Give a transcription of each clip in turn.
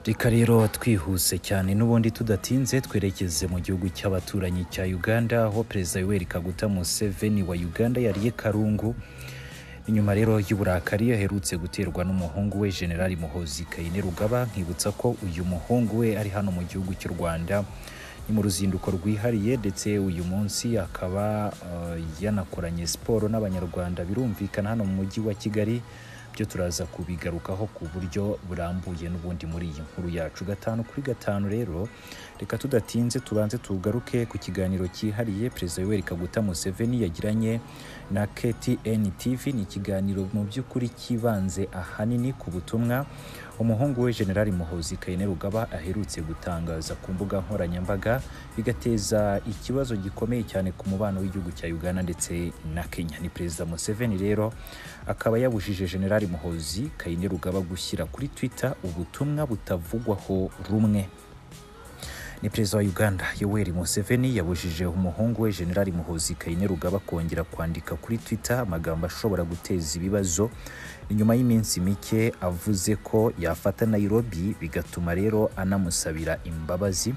reka rero twihuse cyane n'ubundi tudatinze twerekeze mu gihugu cy'abaturanyi cya uganda aho perezida yoweri kaguta museveni wa uganda yariye karungu inyuma rero y'uburakari aherutse guterwa n'umuhungu we generali muhozi kayine rugaba nkibutsa ko uyu muhungu we ari hano mu gihugu cy'u rwanda ni mu ruzinduko rwihariye ndetse uyu munsi akaba yanakoranye siporo n'abanyarwanda birumvikana hano mu mujyi wa kigali byo turaza kubigarukaho ku buryo burambuye n'ubundi muri iyi nkuru yacu gatanu kuri gatanu rero reka tudatinze tubanze tugaruke ku kiganiro cyihariye perezida yoweri kaguta museveni yagiranye na ktn tv ni ikiganiro mu by'ukuri cyibanze ahanini ku butumwa umuhungu we generali muhozi kayine rugaba aherutse gutangaza ku mbuga nkoranyambaga bigateza ikibazo gikomeye cyane ku mubano w'igihugu cya uganda ndetse na kenya ni perezida museveni rero akaba yabujije generali muhozi kayine rugaba gushyira kuri twitter ubutumwa butavugwaho rumwe ni perezida wa uganda yoweri museveni yabujije umuhungu we generali muhozi kayine rugaba kongera kwandika kuri twitter amagambo ashobora guteza ibibazo nyuma y'iminsi mike avuze ko yafata nairobi bigatuma rero anamusabira imbabazi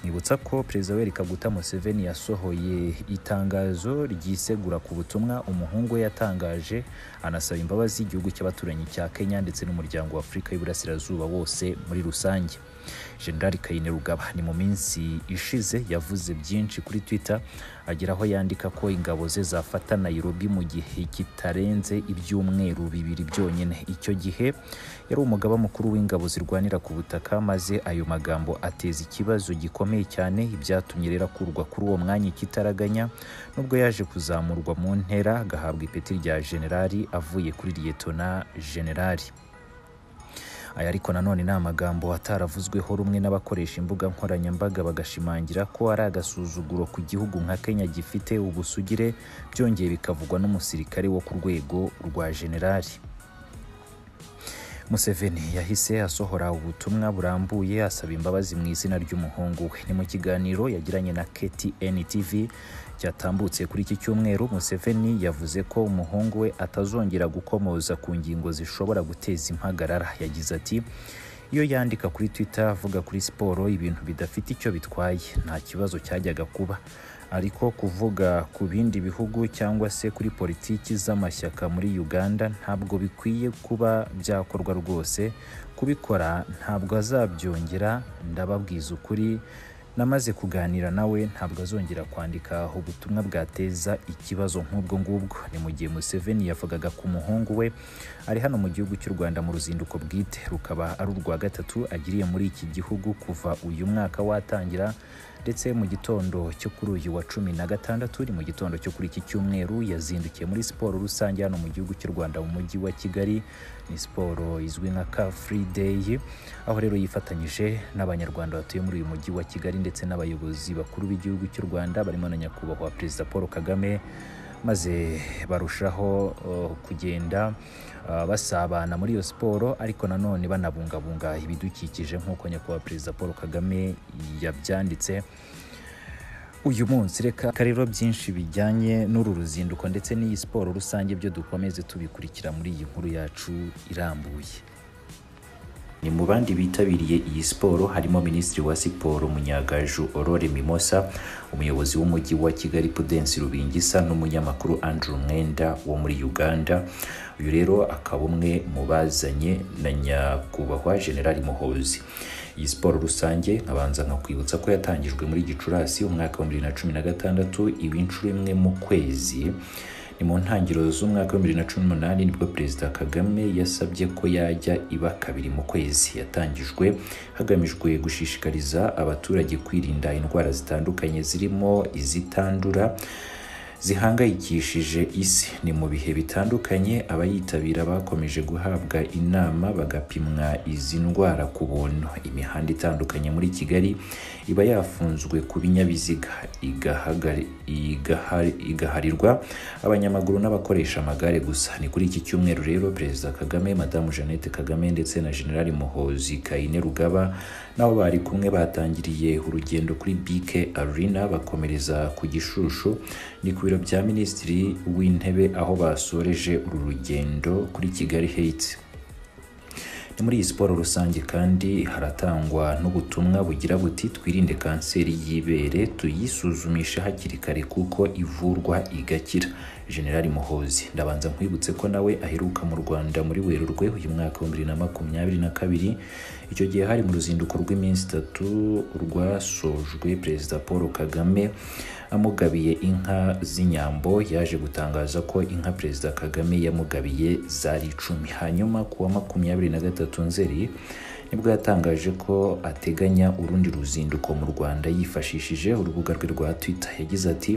mwibutsa ko perezida yoweri kaguta museveni yasohoye itangazo ryisegura ku butumwa umuhungu we yatangaje anasaba imbabazi igihugu cy'abaturanyi cya kenya ndetse n'umuryango wa afurika y'uburasirazuba wose muri rusange generali kayine rugaba ni mu minsi ishize yavuze byinshi kuri twitter agera aho yandika ko ingabo ze zafata nairobi mu gihe kitarenze ibyumweru bibiri byonyine icyo gihe yari umugaba mukuru w'ingabo zirwanira ku butaka maze ayo magambo ateza ikibazo gikomeye cyane ibyatumye rero akurwa kuri uwo mwanya ikitaraganya nubwo yaje kuzamurwa mu ntera agahabwa ipeti rya generali avuye kuri liyetona generali aya ariko nanone ni amagambo ataravuzweho rumwe n'abakoresha imbuga nkoranyambaga bagashimangira ko ari agasuzuguro ku gihugu nka kenya gifite ubusugire byongeye bikavugwa n'umusirikare wo ku rwego rwa generali museveni yahise asohora ubutumwa burambuye asaba imbabazi mu izina ry'umuhungu we ni mu kiganiro yagiranye na ktn tv cyatambutse kuri iki cyumweru museveni yavuze ko umuhungu we atazongera gukomoza ku ngingo zishobora guteza impagarara yagize ati iyo yandika kuri twitter avuga kuri siporo ibintu bidafite icyo bitwaye nta kibazo cyajyaga kuba ariko kuvuga ku bindi bihugu cyangwa se kuri politiki z'amashyaka muri uganda ntabwo bikwiye kuba byakorwa rwose kubikora ntabwo azabyongera ndababwiza ukuri namaze kuganira nawe ntabwo azongera kwandika ubutumwa bwateza ikibazo nk'ubwo ngubwo ni mu gihe museveni yavugaga ku muhungu we ari hano mu gihugu cy'u rwanda mu ruzinduko bwite rukaba ari urwa gatatu agiriye muri iki gihugu kuva uyu mwaka watangira ndetse mu gitondo cyo kuri uyu wa cumi na gatandatu ni mu gitondo cyo kuri iki cyumweru yazindukiye muri siporo rusange hano mu gihugu cy'u rwanda mu mujyi wa kigali ni siporo izwi nka car free day aho rero yifatanyije n'abanyarwanda batuye muri uyu mujyi wa kigali ndetse n'abayobozi bakuru b'igihugu cy'u rwanda barimo na nyakubahwa perezida paul kagame maze barushaho kugenda basabana muri iyo siporo ariko nanone banabungabunga ibidukikije nk'uko nyakubahwa perezida paul kagame yabyanditse uyu munsi reka rero byinshi bijyanye n'uru ruzinduko ndetse n'iyi siporo rusange byo dukomeze tubikurikira muri iyi nkuru yacu irambuye ni mu bandi bitabiriye iyi siporo harimo minisitiri wa siporo munyagaju orore mimosa umuyobozi w'umujyi wa kigali pudensi rubingisa n'umunyamakuru andrew mwenda wo muri uganda uyu rero akaba umwe mu bazanye na nyakubahwa generali muhozi iyi siporo rusange nkabanza nkakwibutsa ko yatangijwe muri gicurasi umwaka wa bibiri na cumi na gatandatu iba inshuro imwe mu kwezi ni mu ntangiriro z'umwaka wa bibiri na cumi n'umunani nibwo perezida kagame yasabye ko yajya iba kabiri mu kwezi yatangijwe hagamijwe gushishikariza abaturage kwirinda indwara zitandukanye zirimo izitandura zihangayikishije isi ni mu bihe bitandukanye abayitabira bakomeje guhabwa inama bagapimwa izi ndwara ku buntu imihanda itandukanye muri kigali iba yafunzwe ku binyabiziga igaharirwa abanyamaguru n'abakoresha amagare gusa ni kuri iki cyumweru rero perezida kagame madamu jeannette kagame ndetse na generali muhozi kayine rugaba nabo bari kumwe batangiriye urugendo kuri bike arena bakomereza ku gishushu ni ku biro bya minisitiri w'intebe aho basoreje uru rugendo kuri kigali heights muri iyi siporo rusange kandi haratangwa n'ubutumwa bugira buti twirinde kanseri y'ibere tuyisuzumishe hakiri kare kuko ivurwa igakira generali muhozi ndabanza nkwibutse ko nawe aheruka mu rwanda muri werurwe uyu mwaka wa bibiri na makumyabiri na kabiri icyo gihe hari mu ruzinduko rw'iminsi itatu rwasojwe perezida paul kagame amugabiye inka z'inyambo yaje gutangaza ko inka perezida kagame yamugabiye zari icumi hanyuma ku wa makumyabiri na gatatu nzeri nibwo yatangaje ko ateganya urundi ruzinduko mu rwanda yifashishije urubuga rwe rwa twitter yagize ati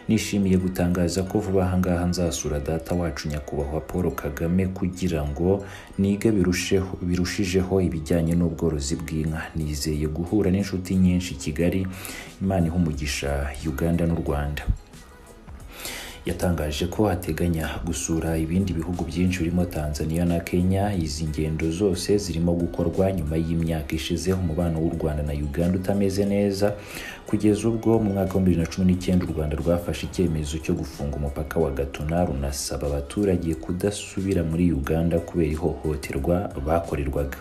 nishimiye gutangaza ko vuba ahangaha nzasura data wacu nyakubahwa paul kagame kugira ngo nige birusheho birushijeho ibijyanye n'ubworozi bw'inka nizeye guhura n'inshuti nyinshi i kigali imana iha umugisha uganda n'u rwanda yatangaje ko ateganya gusura ibindi bihugu byinshi birimo Tanzania na Kenya izi ngendo zose zirimo gukorwa nyuma y'imyaka ishize umubano w'u Rwanda na Uganda utameze neza kugeza ubwo mu mwaka wa 2019 u Rwanda rwafashe icyemezo cyo gufunga umupaka wa Gatuna runasaba abaturage kudasubira muri Uganda kubera ihohoterwa bakorerwaga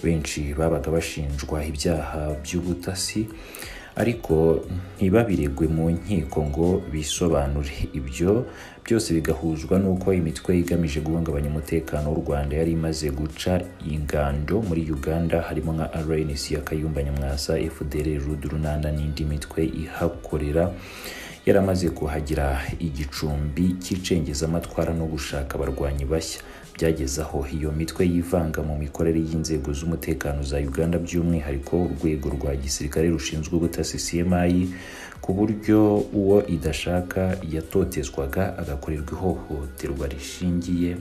benshi babaga bashinjwa ibyaha by'ubutasi ariko ntibabiregwe mu nkiko ngo bisobanure ibyo byose bigahuzwa n'uko imitwe igamije guhungabanya umutekano w'u rwanda yari imaze guca ingando muri uganda harimo nka rns ya kayumba nyamwasa fdr rudu runana n'indi mitwe ihakorera yaramaze kuhagira igicumbi cy'icengezamatwara no gushaka abarwanyi bashya byageze aho iyo mitwe yivanga mu mikorere y'inzego z'umutekano za uganda by'umwihariko urwego rwa gisirikare rushinzwe ubutasi cmi ku buryo uwo idashaka yatotezwaga agakorerwa ihohoterwa rishingiye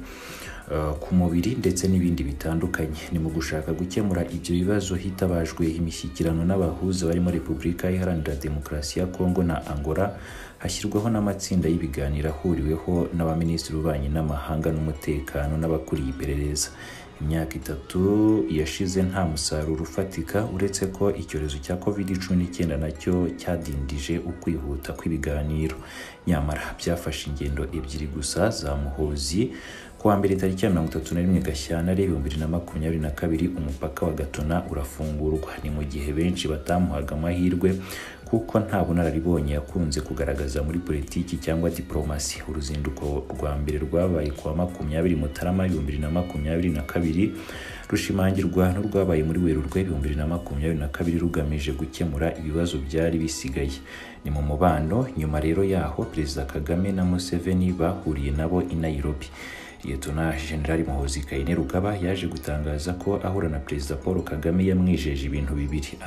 ku mubiri ndetse n'ibindi bitandukanye ni mu gushaka gukemura ibyo bibazo hitabajwe imishyikirano n'abahuza barimo repubulika iharanira demokarasi ya kongo na angola hashyirwaho n'amatsinda y'ibiganiro ahuriweho n'abaminisitiri b'ububanyi n'amahanga n'umutekano n'abakuriye iperereza imyaka itatu yashize nta musaruro ufatika uretse ko icyorezo cya covid cumi n'icyenda nacyo cyadindije ukwihuta kw'ibiganiro nyamara byafashe ingendo ebyiri gusa za muhozi kuwa mbere tariki ya mirongo itatu na rimwe gashyantare ibihumbi bibiri na makumyabiri na kabiri umupaka wa gatuna urafungurwa ni mu gihe benshi batamuhaga amahirwe kuko nta bunararibonye yakunze kugaragaza muri politiki cyangwa diporomasi uruzinduko rwa mbere rwabaye kuwa makumyabiri mutarama ibihumbi bibiri na makumyabiri na kabiri rushimangirwa n'urwabaye muri werurwe ibihumbi bibiri na makumyabiri na kabiri rugamije gukemura ibibazo byari bisigaye ni mu mubano nyuma rero yaho perezida kagame na museveni bahuriye nabo i nairobi liyetona generali muhozi kayine rugaba yaje gutangaza ko ahura na perezida paul kagame yamwijeje ibintu bibiri